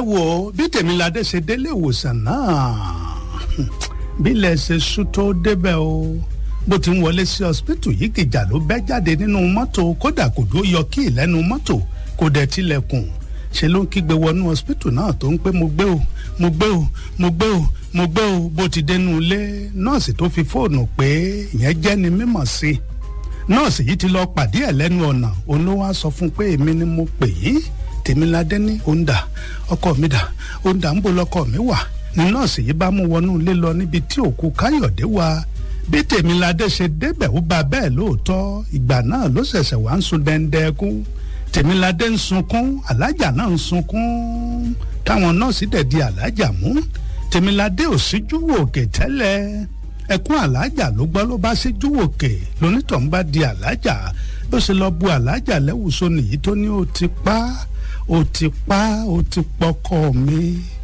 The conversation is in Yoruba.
wo bí tèmiládé ṣe délé ìwòsàn náà bílẹ̀ ṣe sú tó débẹ̀ o bó ti ń wọlé sí ọsibítù yìí kìjà ló bẹ́ jáde nínú mọ́tò kódà kò dó yọ kí ìlẹ́nu mọ́tò kò dẹ̀ tilẹ̀kùn ṣe ló ń kígbe wọnú ọsibítù náà tó ń pé mo gbé o mo gbé o mo gbé o mo gbé o bó ti dénú ilé nọ́ọ̀sì tó fi fóònù pé ìyẹn jẹ́ ni mímọ̀ sí i nọ́ọ̀sì yìí ti lọ pàdé ẹ̀ lẹ́nu ọ̀nà òun ló wá sọ fún un pé èmi ni mo pè yín tèmiládé ní òǹdà ọkọ mi dà òǹdà ń bo lọkọ mi wà ní nọ́ọ̀sì yìí bá mú wọnú ilé lọ níbi tí òkú káyọ̀dé wà bí tèmiládé ṣe débẹ̀ ó bá bẹ́ẹ̀ lóòótọ́ ìgbà náà ló ṣẹ̀ṣẹ̀ wá ń sun dẹ́ndẹ́kú tèmiládé ń sunkún alájà náà ń sunkún táwọn nọ́ọ̀sì dẹ̀ di alájà mú tèmiládé ò síjú òkè tẹ́lẹ̀ ẹkún alájà ló gbọ́ ló bá síjú òkè lónítọ̀ ń bá di alájà bó ṣe lọ bu alájà lẹ́wùsọ nìyí tó ní ó ti pa ó ti pa ó ti pọkọ mi